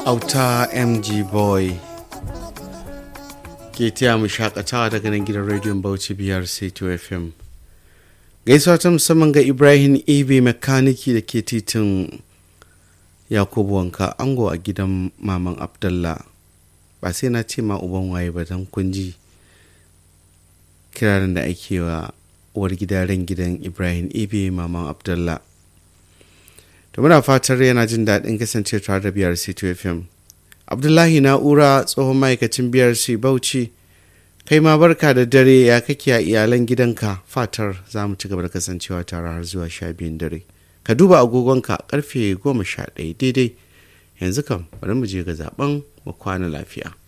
auta mg boy ke taya mu shakatawa daga nan gidan rediyon bauchi biyar c2 fm gaisuwa ta musamman ga ibrahim ibe mekaniki da ke titin yakubu wanka ango a gidan maman abdallah ba sai na ce ma uban waye ba don kunji kirarin da ake wa uwar gidaren gidan ibrahim ibe maman abdallah da muna fatar yana jin daɗin kasance tare da brc 2 fm abdullahi na'ura tsohon ma'aikacin brc bauchi kai ma barka da dare ya kake a iyalan gidanka fatar za mu ci gaba da kasancewa tare har zuwa sha biyun dare ka duba agogonka karfe goma sha ɗaya daidai yanzu kam bari mu je ga zaben mu kwana lafiya